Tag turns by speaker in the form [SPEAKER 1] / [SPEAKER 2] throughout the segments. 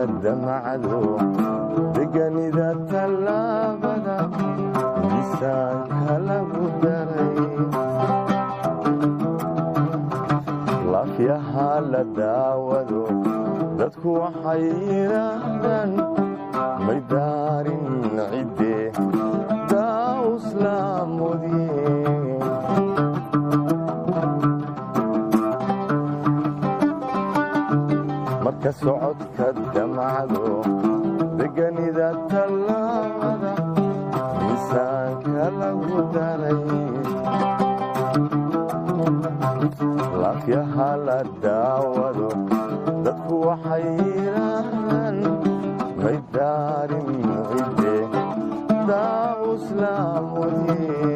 [SPEAKER 1] damacdo deganida tallaabada miisaanka lagu daray laafyaha la daawado dadku waxay yidhaahdaan may daarin cidde daawuslaamudye marka socodka damacdo deganida tallaabada miisaanka lagu daray laafyaha la daawado dadku waxay yidhaahdaan may daarin cidde daawuslaamudye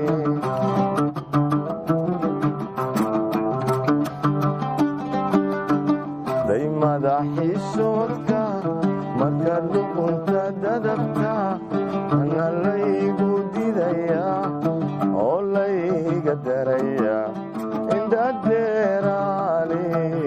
[SPEAKER 1] daymada xishoodka marka luqunta dadabta ana laygu didaya oo layga daraya indhadeeraale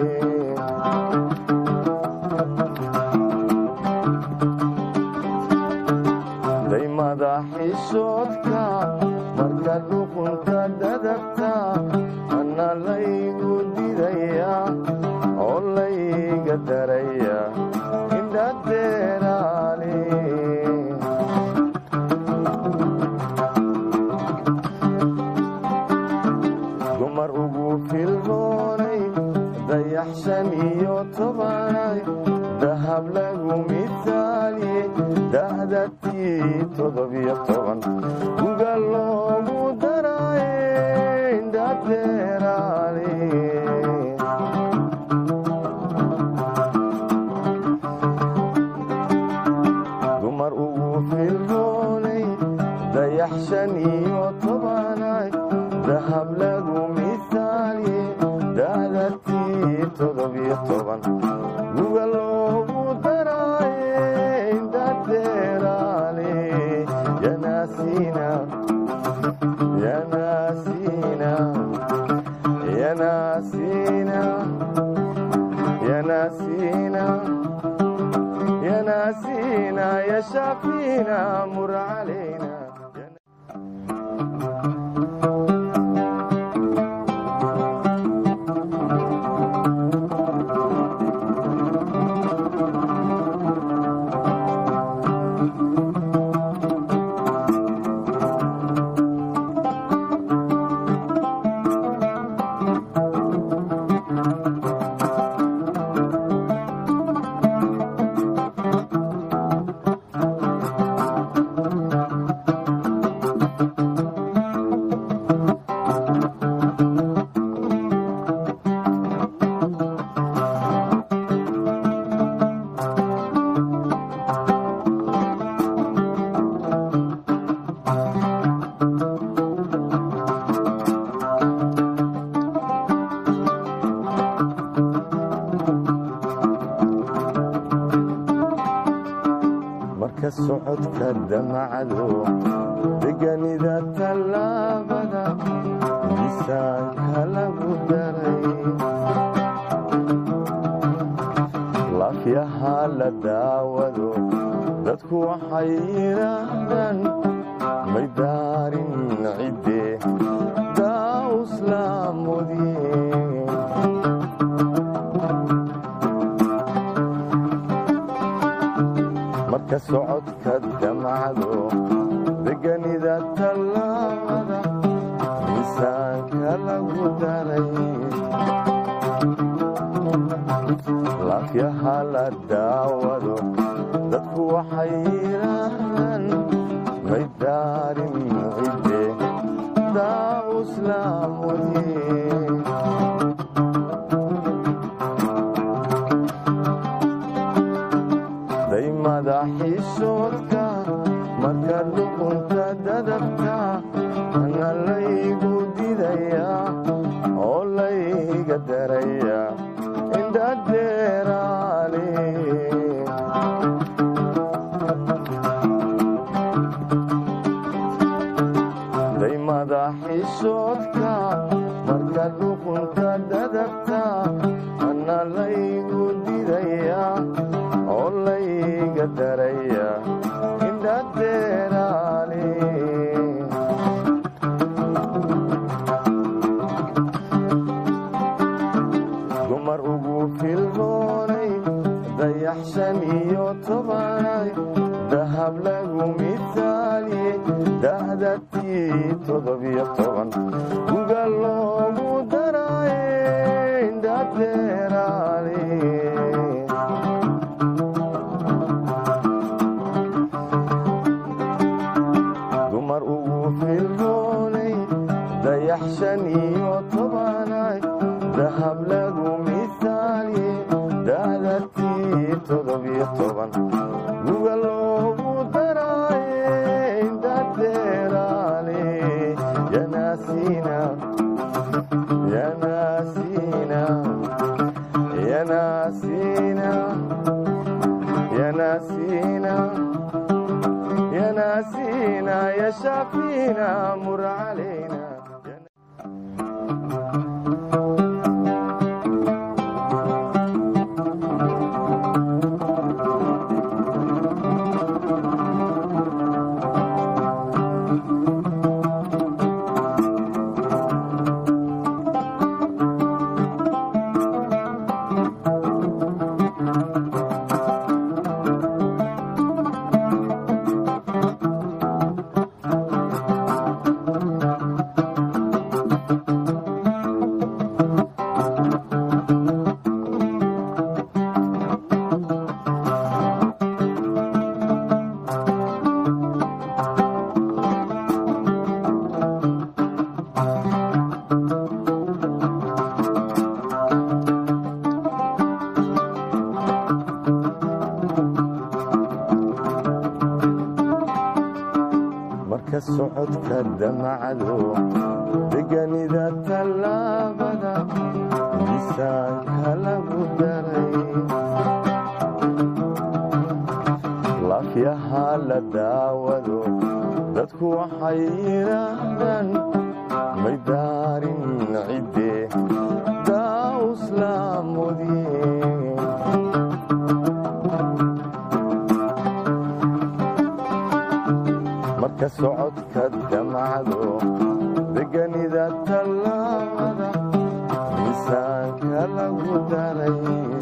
[SPEAKER 1] daymada xishoodka marka luqunta dadabta ana laygu didaya oo layga daraya indhadeeraale dumar ugu filmoonay dayax shan iyo tobanay dahab lagu mitaalye dahdatii todobiyo toban guga loogu daraye indhadeeraale dumar ugu filmoonay dayax shan iyo tobanay dahab lagu mitaalye dahdatii todobiyo toban guga loogu daraye indhadeeraale yanaasiina yanaasiina yanaasiina yanaasiina yanaasiina yashaafiina mur calayna marka socodka damacdo deganida tallaabada miisaanka lagu daray laafyaha la daawado dadku waxay yidhaahdaan may daarin cidde daawuslaamudye marka socodka damacdo deganida tallaabada miisaanka lagu daray laafyaha la daawado dadku waxay yidhaahdaan may daarin cidde daawuslaamudye daymada xishoodka marka luqunta dadabta ana laygu didaya oo layga daraya indhadeeraale daymada xishoodka marka luqunta dadabta ana laygu didaya oo lay dahab lagu mitaaliye dahdatii todobiyo toban guga loogu daraaye indhadeeraale dumar ugu firroonay dayax shan iyo tobanay dahab lagu misaaliye dahdatii todobiyo toban guga loogu daraaye indhadeeraale yanaasiina yanaasiina yanaasiina yanaasiina يناسينا يا شافينا مر علينا marka socodka damacdo deganida tallaabada misaanka lagu daray laafyaha la daawado dadku waxay yidhaahdaan may daarin cidde daawuslaamudye marka socodka damacdo deganida tallaabada miisaanka lagu daray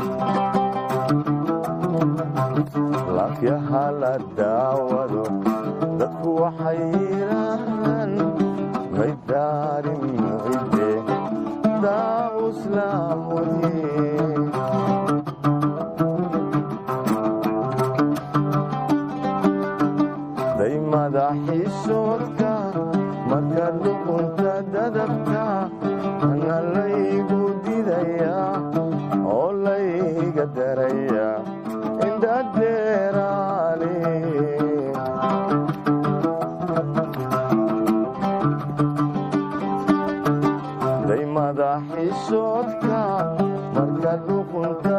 [SPEAKER 1] laafyaha la daawado dadku waxay yidhaahdaan may daarin cidde daawuslaamudye daymada xiisoodka marka luqunta dadabka ana laygu didaya oo layga daraya indhadeeraale daymada xiisoodka marka luqunta